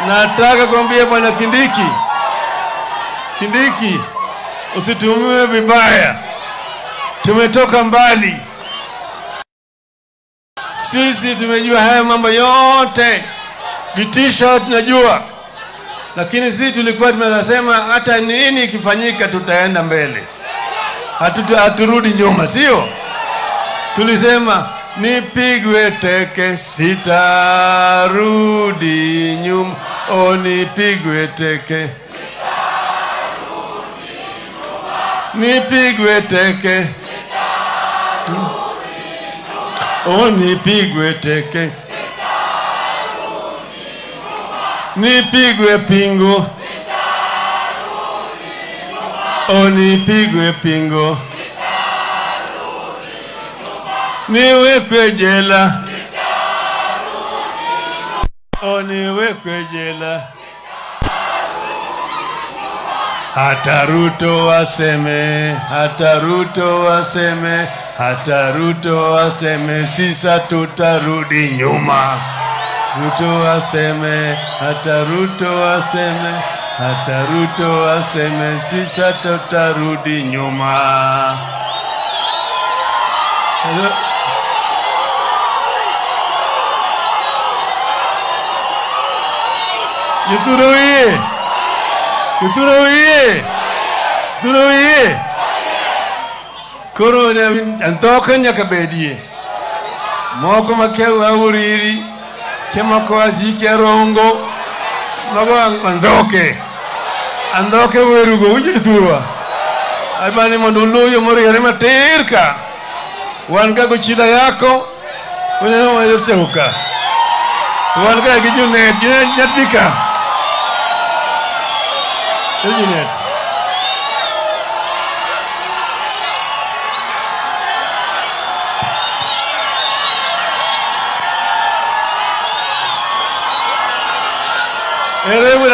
Nataka kuambia bwana Kindiki, Kindiki, usitumiwe vibaya. Tumetoka mbali, sisi tumejua haya mambo yote, vitisho tunajua, lakini sisi tulikuwa tunasema hata nini ikifanyika tutaenda mbele, hatuta haturudi nyuma, sio? Tulisema nipigwe teke sitarudi nyuma, o nipigwe teke nipigwe teke o nipigwe teke nipigwe pingu o nipigwe pingu niwekwe jela o niwekwe jela hata Ruto waseme, hata Ruto waseme, hata Ruto waseme, sisa tutarudi nyuma. Ruto waseme, hata Ruto waseme, hata Ruto waseme, sisa tutarudi nyuma. Hello? Githuro oye! Githuro oye! Githuro oye! Koro ne antoka nyaka bedie. Moko makia wauriri, kemako aziki arongo, mago andhoke. Andhoke werugo uje thurwa. Abani mondo uluyo moriere matir ka. Wan ga gochida yako, uneno wayoteuka. Wan ga gi junet, junet nyatbika. Junet. Ere